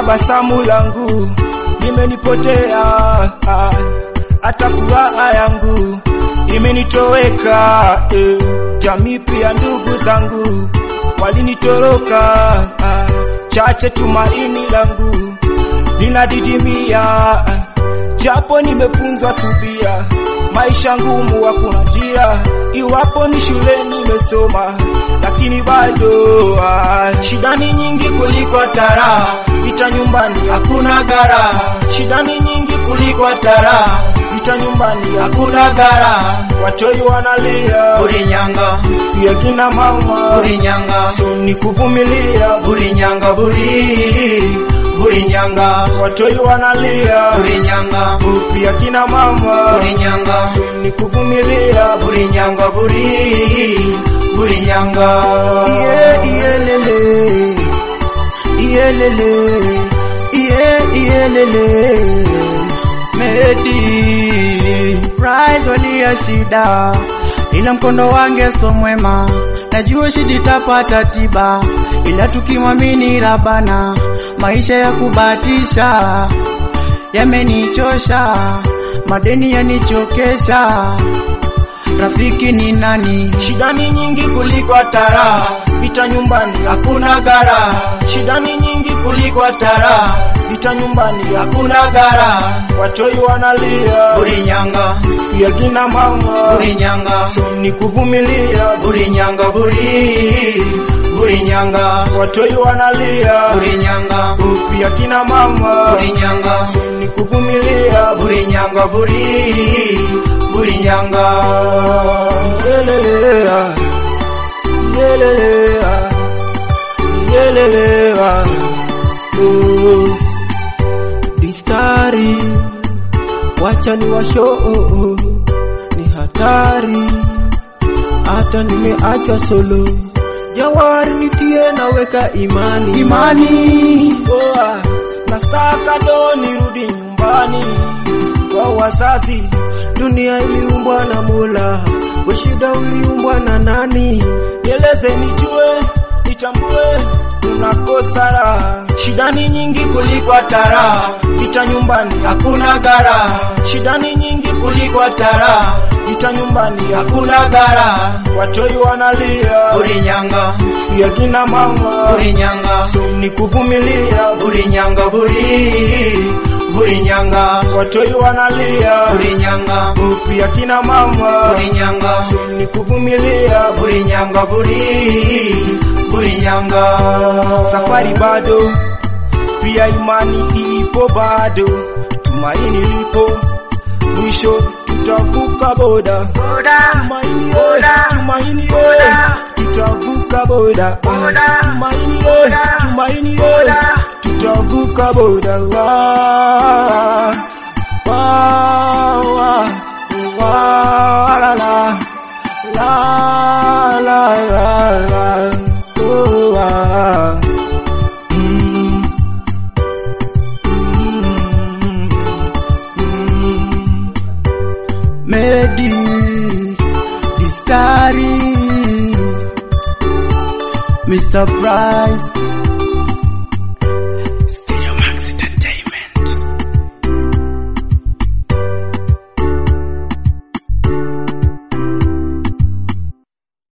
tabasamu langu limenipotea, ah, hata furaha yangu imenitoweka. Eh, jamii pia ndugu zangu walinitoroka, ah, chache tumaini langu linadidimia, ah, japo nimefunzwa subia maisha ngumu, hakuna njia. Iwapo ni shule nimesoma, lakini bado ah, shida ni nyingi kuliko tara. Vita nyumbani hakuna gara, shida ni nyingi kuliko tara. Vita nyumbani hakuna gara, watoi wanalia Burinyanga, pia kina mama, Burinyanga, so ni kuvumilia. Burinyanga, Buri, Burinyanga, Watoi wanalia Burinyanga, pia kina mama, Burinyanga, so ni kuvumilia. Burinyanga, Buri, Burinyanga. Iye, iye, lele. Iye, lele. Iye, iye, lele. Medi Rise walia shida, ila mkondo wange so mwema, najua shida itapata tiba, ila tukimwamini Rabana, maisha ya kubatisha yamenichosha, madeni yanichokesha, rafiki ni nani? Shida ni nyingi kuliko tara, vita nyumbani Hakuna gara, Shida ni nyingi kuliko tara, vita nyumbani hakuna gara, watoi wanalia Burinyanga, pia kina mama, Burinyanga, so ni kuvumilia. Burinyanga, Buri, Burinyanga, Watoi wanalia Burinyanga, pia kina mama, Burinyanga, so ni kuvumilia. Burinyanga, Buri, Burinyanga. Yelelea, yelelea, yelelea. Oh, Distari, wacha ni washo ni hatari, hata nimeachwa solo. Jawari nitie naweka imani Imani, Oa, nasaka do nirudi nyumbani kwa wazazi. Dunia iliumbwa na Mola, we shida uliumbwa na nani? Nieleze nijue, nitambue tunakosa raha. Shida ni nyingi kuliko tara, vita nyumbani hakuna gara, Shida ni nyingi kuliko tara, vita nyumbani hakuna gara, watoi wanalia, Burinyanga, pia kina mama, Burinyanga, so ni kuvumilia. Burinyanga, Buri, Burinyanga, Watoi wanalia, Burinyanga, pia kina mama, Burinyanga, so ni kuvumilia. Burinyanga, Buri, Burinyanga. Safari bado, pia imani ipo bado, tumaini lipo, mwisho tutavuka boda. Tumaini oye, tumaini oye, tutavuka boda. Tumaini oye, tumaini oye, tutavuka boda. Wa, wa, wa, wa, la, la, la, la, la, la, oh, ah. Mm. Mm. Mm. Medi, Distari, Mr. Price,